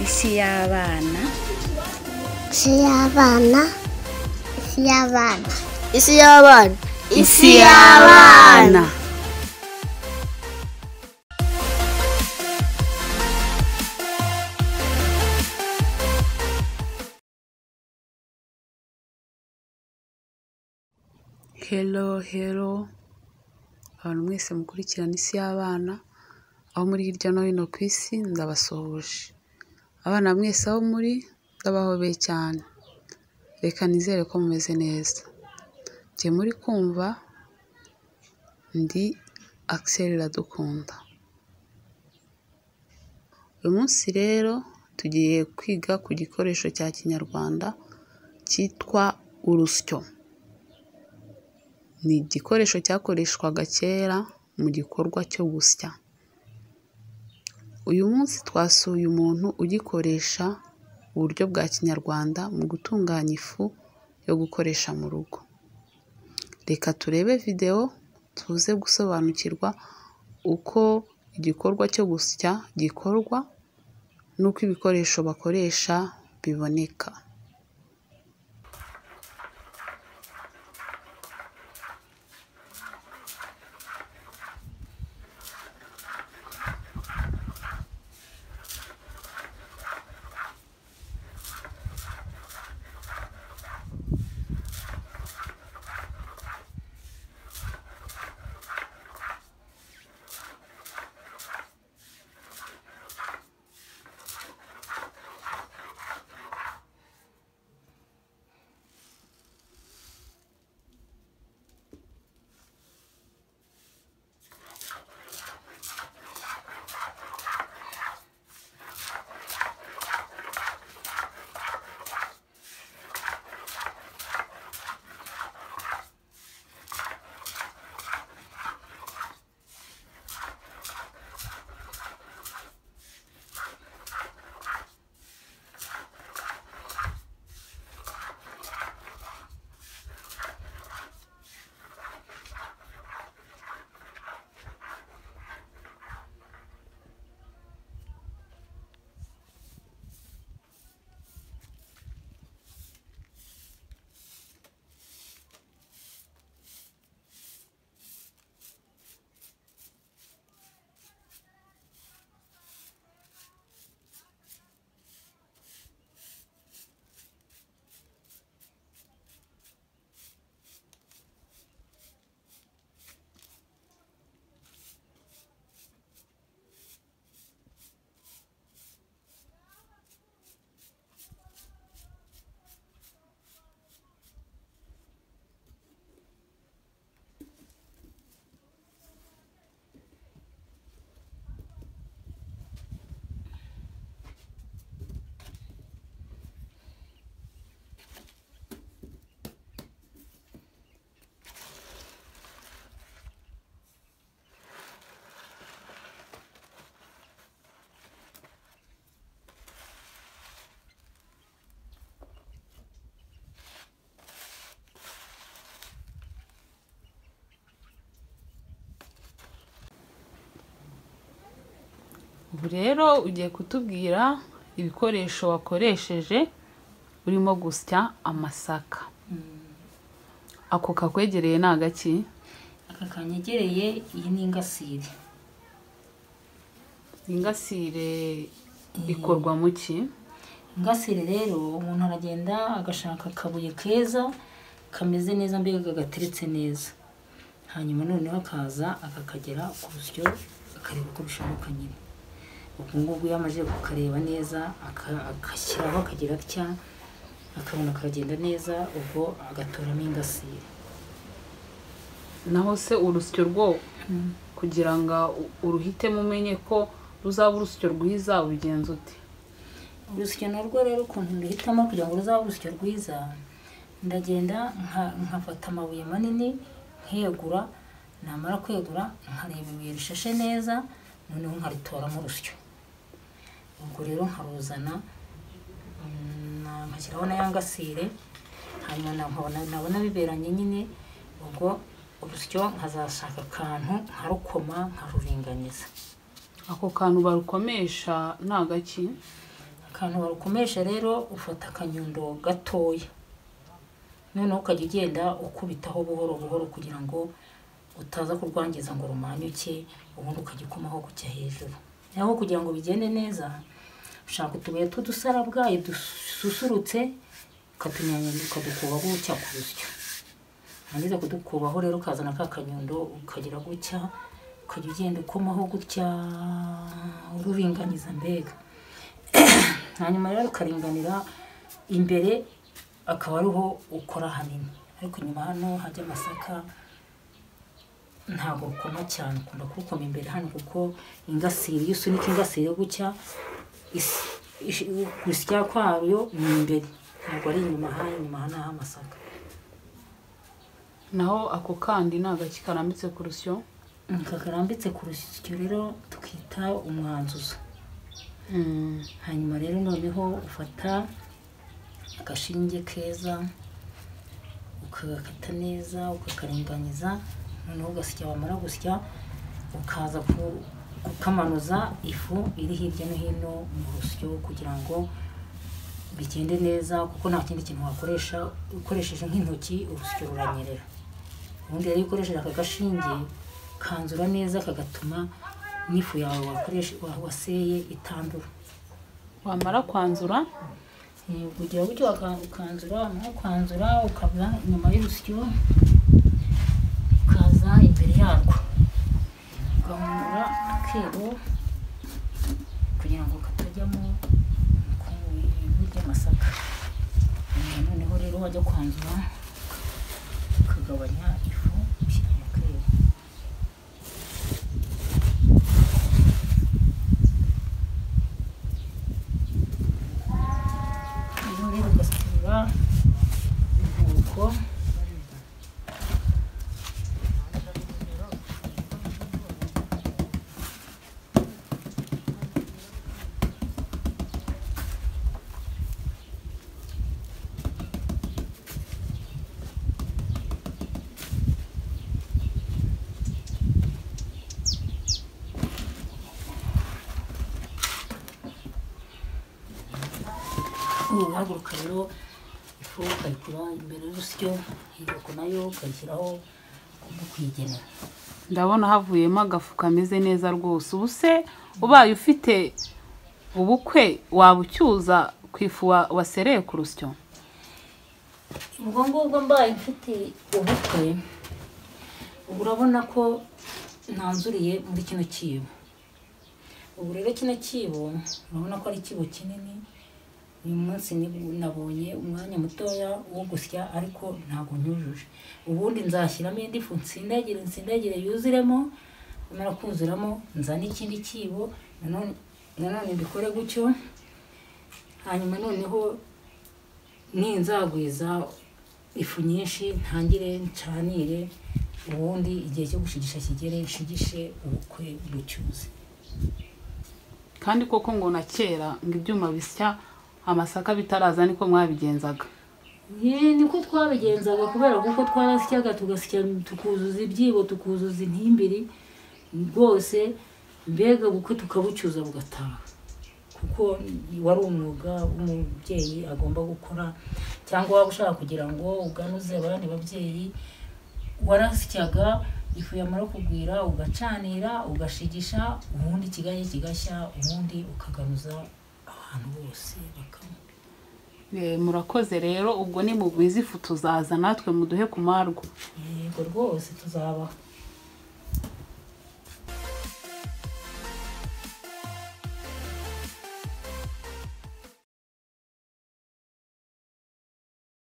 isi y'abana isi y'abana isi y'abana isi y'abana hero hero abantu mwese mukurikirana isi y'abana aho muri hirya no hino ku isi ndabasuhuje abana mwese aho muri ndabahobeye cyane reka nizere ko mumeze neza njye muri kumva ndi akiseri iradukunda uyu munsi rero tugiye kwiga ku gikoresho cya kinyarwanda cyitwa urusyo ni igikoresho cyakoreshwaga kera mu gikorwa cyo gusya uyu munsi twasuye umuntu ugikoresha uburyo bwa kinyarwanda mu gutunganya ifu yo gukoresha mu rugo reka turebe videwo tuze gusobanukirwa uko igikorwa cyo gusya gikorwa n'uko ibikoresho bakoresha biboneka ubu rero ugiye kutubwira ibikoresho wakoresheje urimo gusya amasaka ako kakwegereye ni agaki aka kanyegereye iyi ni ingasire ingasire ikorwa mu ki ingasire rero umuntu aragenda agashaka akabuye keza kameze neza mbega gateretse neza hanyuma noneho akaza akakagera ku rusyo akareba uko bishoboka nyine ubwo ngubwo iyo amaze kukareba neza aka- agashyiraho akagira atya akabona kagenda neza ubwo agatoramo ingasire naho se urusyo rwo kugira ngo u- uruhitemo umenye ko ruzaba urusyo rwiza ubigenza ute urusyo narwo rero ukuntu nduhitamo kugira ngo ruzabe urusyo rwiza ndagenda nka- nkafata amabuye manini nkegura namara kwegura nkareba ibuye rishashe neza noneho nkaritoramo urusyo ubwo rero nkaruzana mm, na- nkashyiraho na ya ngasire hanyuma na- nkabona- nabona biberanye nyine ubwo urusyo nkazashaka akantu nkarukoma nkaruringaniza ako kantu barukomesha ni agaki Aka akantu warukomesha rero ufata akanyundo gatoya noneho ukajya ugenda ukubitaho buhoro buhoro kugira ngo utaza kurwangiza ngo rumanyuke ubundi ukajya ukomaho kujya hejuru naho kugira ngo bigende neza ushaka utubuye tw'udusarabwayi dususurutse ukatunyanyanya ukadukubaho gutya ku rusyo wangiza kudukubaho rero ukazana ka kanyundo ukagira gutya ukajya ugenda ukomaho gutya ururinganiza mbega hanyuma rero ukaringanira imbere akaba ariho ukora hanini ariko inyuma hano hajya amasaka ntabwo rukoma cyane ukunda kurukoma imbere hano kuko ingasire iyo usunika ingasire gutya is- ish- gusya kwayo ni imbere ntabwo ari inyuma hano inyuma hano hari amasaka naho ako kandi ni agaki karambitse ku rusyo kakarambitse ku rusyo rero tukita umwanzuzo Mm, hanyuma rero noneho ufata agashinge keza ukagakata neza ukakaringaniza noneho ugasya wamara gusya ukaza ku- kukamanuza ifu iri hirya no hino mu rusyo kugira ngo bigende neza kuko nta kindi kintu wakoresha ukoresheje nk'intoki urusyo ruranyerera ubundi rero iyo ukoresheje aka gashinge kanzura neza kagatuma n'ifu yawe wakoreshe wa- waseye itandura wamara kwanzura Eh, kugira gutyo waka- ukanzura wamara kwanzura ukava inyuma y'urusyo ukaza imbere yarwo ugahungura akebo kugira ngo katajyamo ivu ry'amasaka Eh, noneho rero wajya kwanzura ukagabanya ifu ushyira mu kebo ibirori ugaterura inkoko uhaguruka rero ifu ukayikura imbere y'urusyo inkoko nayo ukayishyiraho no kuyigenera ndabona havuyemo agafu kameze neza rwose ubu se ubaye ufite ubukwe waba ucyuza ku ifu wa- wasereye ku rusyo ubwo ngubwo mbaye mfite ubukwe ubu urabona ko nanzuriye muri kino cyibo ubu rero kino cyibo urabona ko ari ikibo kinini uyu munsi ni- nabonye umwanya mutoya wo gusya ariko ntabwo nyujuje ubundi nzashyiramo indi fu nsindagire nsindagire yuzuremo nimara kuzuramo nzane ikindi cyibo nanone nanone mbikore gutyo hanyuma noneho ninzagwiza ifu nyinshi ntangire ncanire ubundi igihe cyo gushigisha kigere nshigishe ubukwe bucyuze kandi koko ngo na kera ngo ibyuma bisya amasaka bitaraza niko mwabigenzaga Ye, niko twabigenzaga kubera kuko twarasyaga tugasya tukuzuza ibyibo tukuzuza intimbiri rwose mbega ubukwe tukabucyuza bugataha kuko wari umwuga umubyeyi agomba gukora cyangwa waba ushaka kugira ngo uganuze abandi babyeyi warasyaga ifu yamara kugwira ugacanira ugashigisha ubundi ikigaye kigashya ubundi ukaganuza abantu bose bakanywa Eh, murakoze rero ubwo ni mugwiza ifu tuzaza natwe muduhe ku marwa yego rwose tuzabaho